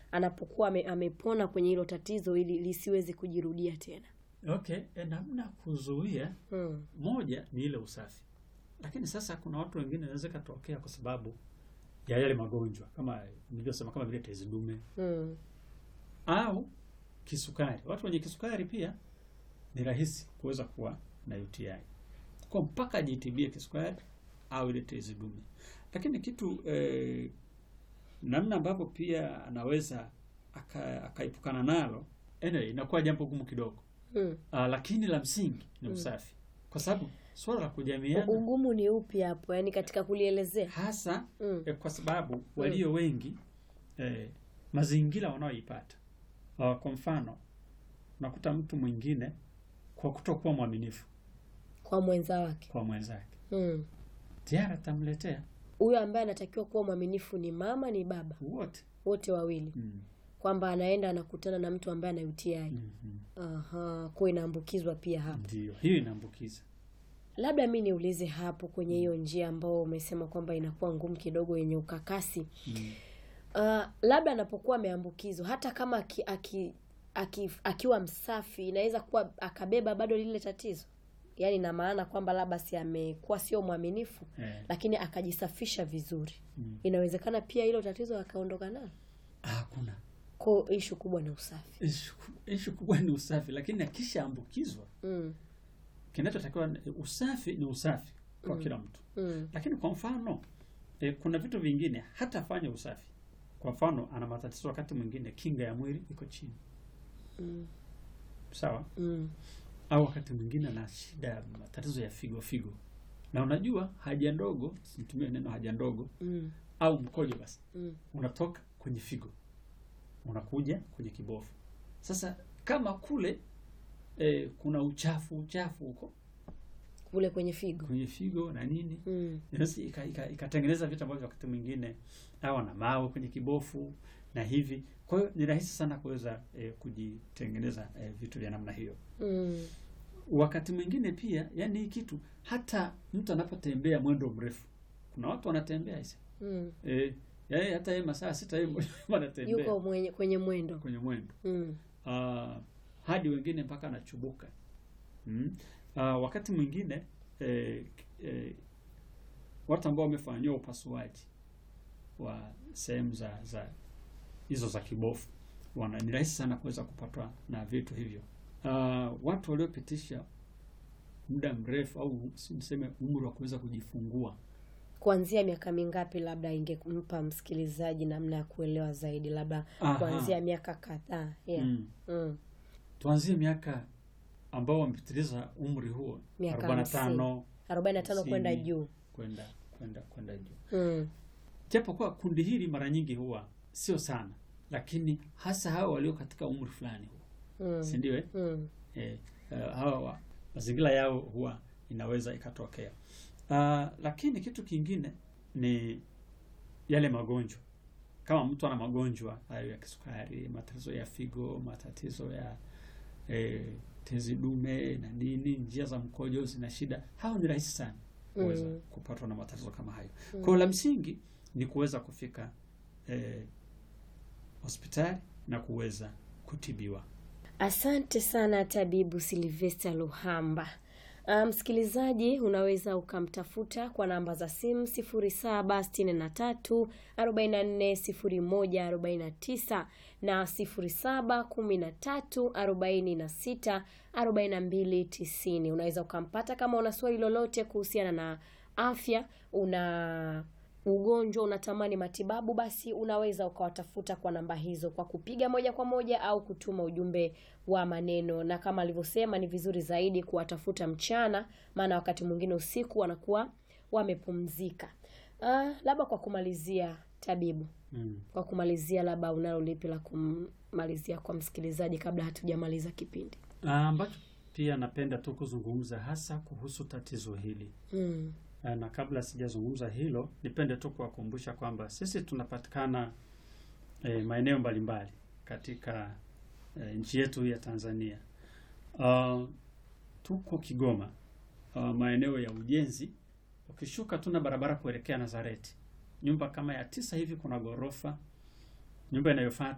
anapokuwa ame, amepona kwenye hilo tatizo ili lisiweze kujirudia tena? Okay, e, namna kuzuia Mm. moja ni ile usafi, lakini sasa kuna watu wengine inaweza ikatokea kwa sababu ya yale magonjwa kama nilivyosema, kama vile tezi dume Mm. au kisukari. Watu wenye kisukari pia ni rahisi kuweza kuwa na UTI, kwa mpaka ajitibie kisukari au ile tezi dume. Lakini kitu eh, namna ambavyo pia anaweza aka- akaepukana nalo, anyway, inakuwa jambo gumu kidogo. Mm. Ah, lakini la msingi ni Mm. usafi, kwa sababu swala la U- kujamiana Ugumu ni upi hapo, yaani katika kulielezea? hasa Mm. eh, kwa sababu walio wengi eh, mazingira wanaoipata Ah, kwa mfano unakuta mtu mwingine kwa kutokuwa mwaminifu Kwa mwenza wake. kwa mwenzake Mm. tayari atamletea Huyo ambaye anatakiwa kuwa mwaminifu ni mama, ni baba, wote wote wawili, mm. kwamba anaenda anakutana na mtu ambaye ana UTI. Mhm. Aha, kwa inaambukizwa pia hapo. Ndio hiyo inaambukiza. Labda mi niulize hapo kwenye hiyo njia ambao umesema kwamba inakuwa ngumu kidogo, yenye ukakasi Mm. Uh, labda anapokuwa ameambukizwa hata kama aki, aki, aki, akiwa msafi inaweza kuwa akabeba bado lile tatizo, yaani na maana kwamba labda si amekuwa sio mwaminifu Eh. lakini akajisafisha vizuri, Mm. inawezekana pia hilo tatizo akaondoka nalo. Hakuna Kwa ishu kubwa ni usafi. ishu ishu kubwa ni usafi, lakini akishaambukizwa mm, kinachotakiwa ni- usafi ni usafi kwa Mm. kila mtu mm, lakini kwa mfano e, kuna vitu vingine hata afanye usafi. Kwa mfano ana matatizo wakati mwingine kinga ya mwili iko chini, mm, sawa, mm, au wakati mwingine ana shida ya matatizo ya figo figo, na unajua haja ndogo, situmie neno haja ndogo mm, au mkojo, basi mm, unatoka kwenye figo unakuja kwenye kibofu. Sasa kama kule e, kuna uchafu uchafu huko kule kwenye figo. kwenye figo na nini mm, inaweza ika- ika- ikatengeneza vitu ambavyo wakati mwingine au na mawe kwenye kibofu na hivi. Kwa hiyo ni rahisi sana kuweza eh, kujitengeneza eh, vitu vya namna hiyo. mm, Wakati mwingine pia, yani hii kitu hata mtu anapotembea mwendo mrefu, kuna watu wanatembea hisi mm. eh, yani hata yeye masaa sita yeye wanatembea Yuko mwenye, kwenye mwendo. kwenye mwendo mm, Ah, hadi wengine mpaka anachubuka mm. Ah, wakati mwingine eh, eh, watu ambao wamefanyiwa upasuaji wa sehemu za za hizo za kibofu wana ni rahisi sana kuweza kupatwa na vitu hivyo. Ah, watu waliopitisha muda mrefu au si niseme umri wa kuweza kujifungua kuanzia miaka mingapi labda ingempa msikilizaji namna ya kuelewa zaidi, labda Aha. kuanzia miaka kadhaa yeah. mm. mm. Tuanzie miaka ambao wamepitiliza umri huo Miaka 45 arobaini na tano kwenda hamsini. juu kwenda kwenda kwenda juu. mm. Japo kwa kundi hili mara nyingi huwa sio sana, lakini hasa hawa walio katika umri fulani huwa Mm. si ndio? eh? Mm. Eh, eh, hawa wa- mazingira yao huwa inaweza ikatokea. Ah, lakini kitu kingine ni yale magonjwa. Kama mtu ana magonjwa hayo ya kisukari, matatizo ya figo, matatizo ya eh, tezi dume na nini, njia za mkojo zina shida, hao ni rahisi sana kuweza Mm. kupatwa na matatizo kama hayo. Kwa hiyo la msingi ni kuweza kufika eh, hospitali na kuweza kutibiwa. Asante sana tabibu Silvester Luhamba. Ah, Msikilizaji, unaweza ukamtafuta kwa namba za simu 0763 44 01 49 na 0713 46 42 90. Unaweza ukampata kama una swali lolote kuhusiana na afya, una ugonjwa unatamani matibabu, basi unaweza ukawatafuta kwa namba hizo kwa kupiga moja kwa moja au kutuma ujumbe wa maneno, na kama alivyosema, ni vizuri zaidi kuwatafuta mchana, maana wakati mwingine usiku wanakuwa wamepumzika. Ah, labda kwa kumalizia, tabibu, Mm. kwa kumalizia, labda unalo lipi la kumalizia kwa msikilizaji kabla hatujamaliza kipindi? Ah, ambacho pia napenda tu kuzungumza hasa kuhusu tatizo hili Mm. Ah, na kabla sijazungumza hilo, nipende tu kuwakumbusha kwamba sisi tunapatikana eh, maeneo mbalimbali katika eh, nchi yetu ya Tanzania. Ah, tuko Kigoma, ah, maeneo ya ujenzi. Ukishuka tuna barabara kuelekea Nazareti, nyumba kama ya tisa hivi, kuna ghorofa. Nyumba inayofuata